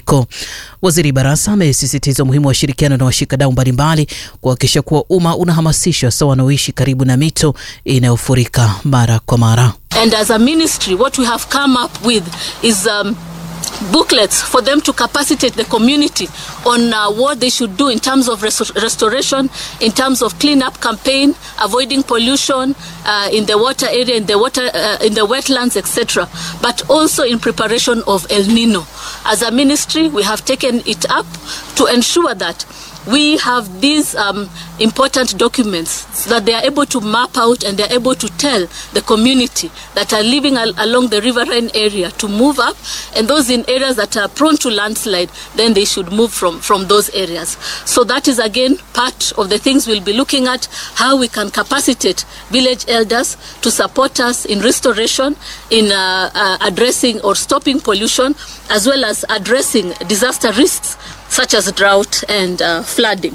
mafuriko. Waziri Barasa amesisitiza umuhimu wa ushirikiano na washikadau mbalimbali kuhakikisha kuwa umma unahamasishwa sawa wanaoishi karibu na mito inayofurika mara kwa mara. And as a ministry, what we have come up with is um, booklets for them to capacitate the community on uh, what they should do in terms of res- restoration, in terms of cleanup campaign, avoiding pollution uh, in the water area, in the water, uh, in the wetlands, etc. But also in preparation of El Nino. As a ministry, we have taken it up to ensure that we have these um, important documents so that they are able to map out and they are able to tell the community that are living al- along the riverine area to move up and those in areas that are prone to landslide then they should move from, from those areas so that is again part of the things we'll be looking at how we can capacitate village elders to support us in restoration in uh, uh, addressing or stopping pollution as well as addressing disaster risks such as drought and uh, flooding.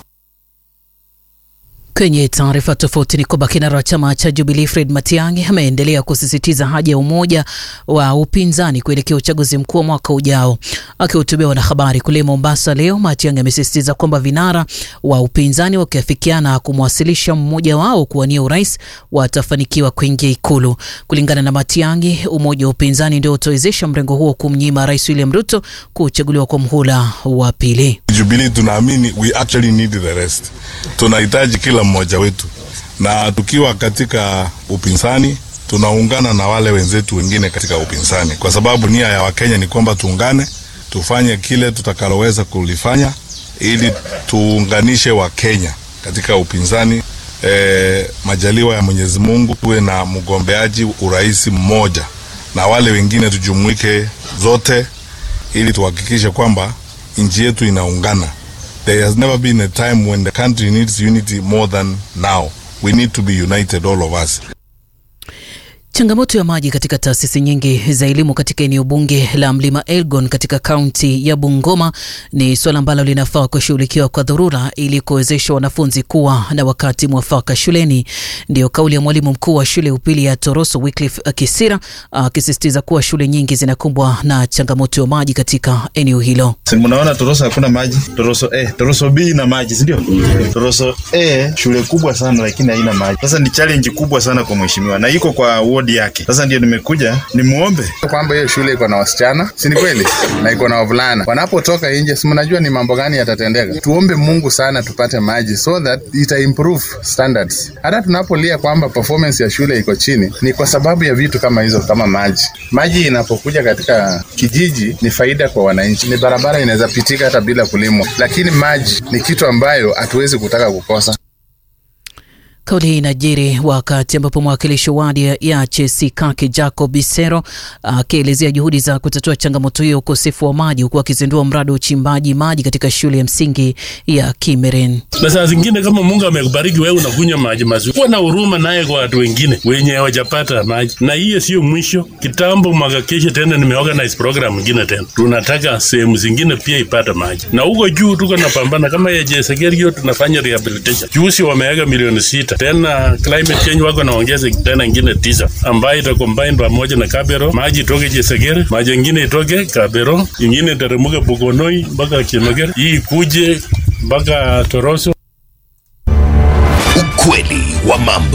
Kwenye taarifa tofauti ni kwamba kinara wa chama cha Jubilee Fred Matiang'i ameendelea kusisitiza haja ya umoja wa upinzani kuelekea uchaguzi mkuu wa mwaka ujao. Akihutubia wanahabari kule Mombasa leo, Matiang'i amesisitiza kwamba vinara wa upinzani wakiafikiana kumwasilisha mmoja wao kuwania urais watafanikiwa kuingia Ikulu. Kulingana na Matiang'i, umoja wa upinzani ndio utawezesha mrengo huo kumnyima Rais William Ruto kuchaguliwa kwa mhula wa pili. Jubilee tunaamini we actually need the rest. Tunahitaji kila mmoja wetu, na tukiwa katika upinzani tunaungana na wale wenzetu wengine katika upinzani, kwa sababu nia ya Wakenya ni kwamba tuungane, tufanye kile tutakaloweza kulifanya ili tuunganishe Wakenya katika upinzani. E, majaliwa ya Mwenyezi Mungu tuwe na mgombeaji urais mmoja na wale wengine tujumuike zote, ili tuhakikishe kwamba nchi yetu inaungana. There has never been a time when the country needs unity more than now. We need to be united, all of us. Changamoto ya maji katika taasisi nyingi za elimu katika eneo bunge la Mlima Elgon katika kaunti ya Bungoma ni suala ambalo linafaa kushughulikiwa kwa dharura ili kuwezesha wanafunzi kuwa na wakati mwafaka shuleni. Ndiyo kauli ya mwalimu mkuu wa shule upili ya Toroso Wycliffe Kisira akisisitiza kuwa shule nyingi zinakumbwa na changamoto ya maji katika eneo hilo. Si mnaona Toroso hakuna maji, Toroso A, Toroso B ina maji, si ndio? Toroso A shule kubwa sana lakini haina maji. Sasa ni challenge kubwa sana kwa mheshimiwa na iko kwa wodi yake. Sasa ndio nimekuja nimuombe kwamba hiyo shule iko na wasichana, si ni kweli, na iko na wavulana. Wanapotoka nje, si mnajua ni mambo gani yatatendeka. Tuombe Mungu sana tupate maji so that ita improve standards. Hata tunapolia kwamba performance ya shule iko chini, ni kwa sababu ya vitu kama hizo, kama maji. Maji inapokuja katika kijiji ni faida kwa wananchi. Ni barabara inaweza pitika hata bila kulimwa, lakini maji ni kitu ambayo hatuwezi kutaka kukosa. Kauli hii inajiri wakati ambapo mwakilishi wadi ya Chesikaki Jacob Bisero akielezea juhudi za kutatua changamoto hiyo ukosefu wa maji, huku akizindua mradi wa uchimbaji maji katika shule ya msingi ya Kimeren. Na saa zingine kama Mungu amekubariki wewe unakunywa maji mazuri, kuwa na huruma naye kwa watu wengine wenye hawajapata maji. Na hiyo sio mwisho. Kitambo mwaka kesho tena nimeorganize program nyingine tena, tunataka sehemu zingine pia ipate maji, na huko juu tuko napambana kama ya Jesegerio, tunafanya rehabilitation. Juzi wameweka milioni sita tena climate change wako naongeza tena ingine tisa ambayo ita combine pamoja na Kabero, maji itoke Jesegere, maji ingine itoke Kabero, ingine iteremuke Bukonoi mpaka Chemegere, hii ikuje mpaka Toroso. Ukweli wa mambo.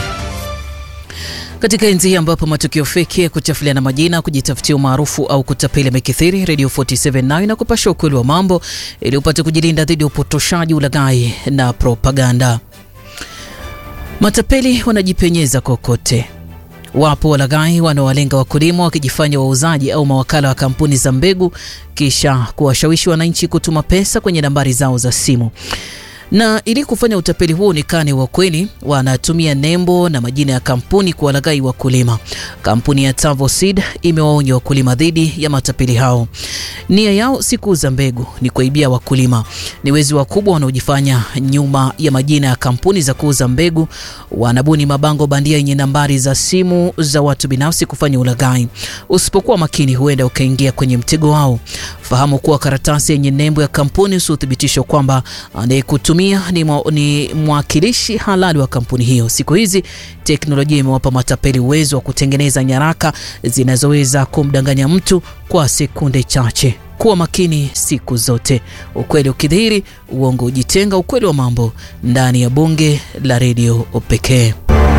Katika enzi hii ambapo matukio feki ya kuchafuliana majina, kujitafutia umaarufu au kutapeli yamekithiri, Radio 47 nayo inakupasha ukweli wa mambo ili upate kujilinda dhidi ya upotoshaji, ulaghai na propaganda. Matapeli wanajipenyeza kokote. Wapo walaghai wanaowalenga wakulima wakijifanya wauzaji au mawakala wa kampuni za mbegu, kisha kuwashawishi wananchi kutuma pesa kwenye nambari zao za simu na ili kufanya utapeli huo uonekane wa kweli, wanatumia nembo na majina ya kampuni kuwalaghai wakulima. Kampuni ya Tavo Seed imewaonya wakulima dhidi ya matapeli hao. Nia yao si kuuza mbegu, ni kuibia wakulima. Ni wezi wakubwa wanaojifanya nyuma ya majina ya kampuni za kuuza mbegu. Wanabuni mabango bandia yenye nambari za simu za watu binafsi kufanya ulaghai. Usipokuwa makini, huenda ukaingia kwenye mtego wao. Fahamu kuwa karatasi yenye nembo ya kampuni usiothibitisho kwamba anayekutumia anayotumia ni, mwa, ni mwakilishi halali wa kampuni hiyo. Siku hizi teknolojia imewapa matapeli uwezo wa kutengeneza nyaraka zinazoweza kumdanganya mtu kwa sekunde chache. Kuwa makini siku zote. Ukweli ukidhihiri, uongo ujitenga. Ukweli wa mambo ndani ya bunge la redio pekee.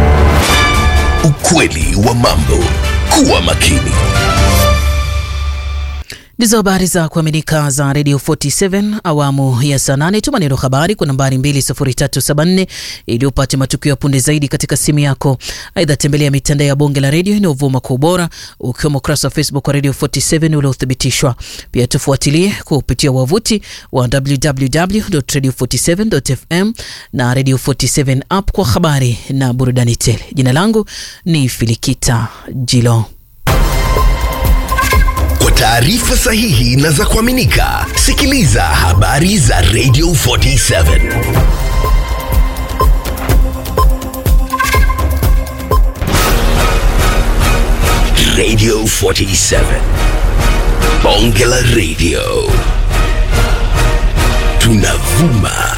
Ukweli wa mambo. Kuwa makini. Ndizo habari za kuaminika za Radio 47 awamu ya saa nane. Tuma neno habari kwa nambari 20374 ili upate matukio ya punde zaidi katika simu yako. Aidha, tembelea mitandao ya bonge la redio inayovuma kwa ubora, ukiwemo ukurasa wa Facebook wa Radio 47 uliothibitishwa. Pia tufuatilie kupitia wavuti wa www.radio47.fm na Radio 47 app kwa habari na burudani tele. Jina langu ni Filikita Jilo. Kwa taarifa sahihi na za kuaminika, sikiliza habari za Radio 47. Radio 47. Bonge la Radio. Tunavuma